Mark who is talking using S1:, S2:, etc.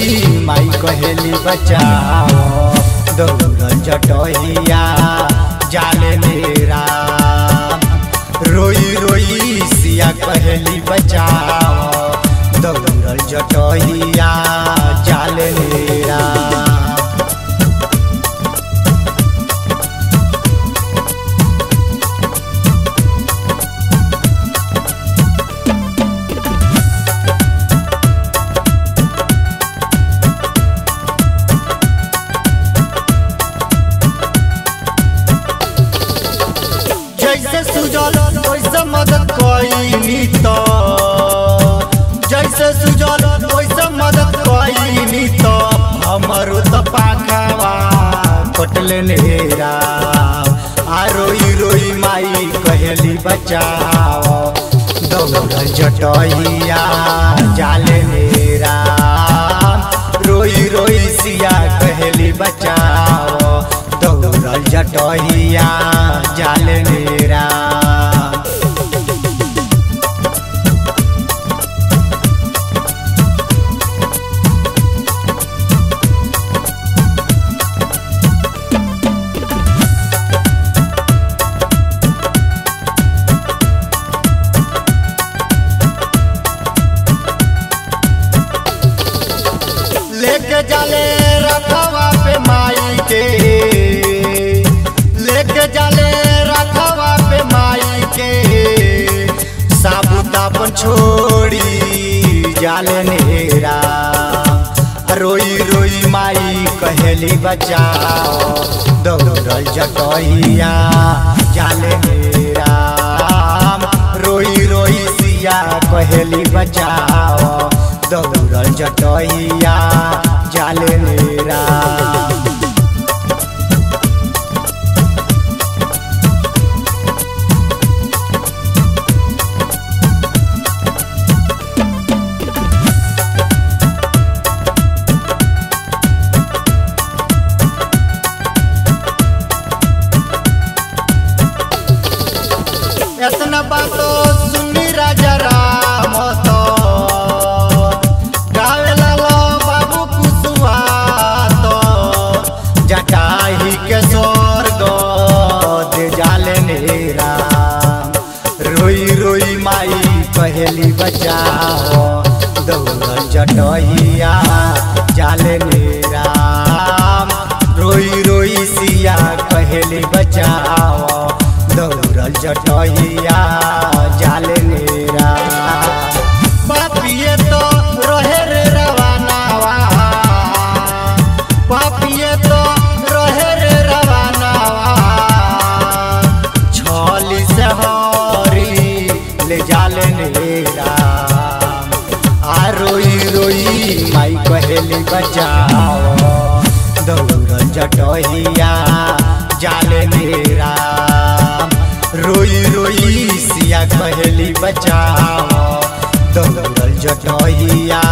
S1: रोई माई कहेली बचाओ दौड़ल जटहिया जाले मेरा रोई रोई सिया कहेली बचाओ दौड़ल जटहिया जाले मेरा जैसे सुजल वैसे मदद कईनी तो जैसे सुजल वैसे मदद कईनी तो हमरो तो पाखवा कटले नेरा आ रोई रोई माई कहेली बचाओ दौड़ जटहिया जाले नेरा रोई रोई सिया कहेली बचाओ दौड़ जटहिया जाले नेरा लेके जाले रखवा पे माई के लेके जाले रखवा पे माई के साबुत अपन छोड़ी जाले नेरा रोई रोई माई कहेली बचाओ दौड़ल जटहिया जाले नेरा रोई रोई सिया कहेली बचाओ दौड़ल जटहिया जाले मेरा एतना बातो सुनी राजा राम तो गावे लालो बाबू कुसुआ तो जटाही के स्वर्ग दे जाले नेरा रोई रोई माई कहेली बचाओ दौड़ जटहिया जाले नेरा रोई रोई सिया कहेली बचाओ दौड़ल जटहिया जाले नेरा पापिए तो रहे रे रवानावा पापिए तो रहे रे रवानावा छली से हरी ले जाले नेरा आ रोई रोई माई कहेली बचाओ दौड़ जटहिया जाले मेरा रोई रोई सिया कहेली बचाओ दौड़ जटहिया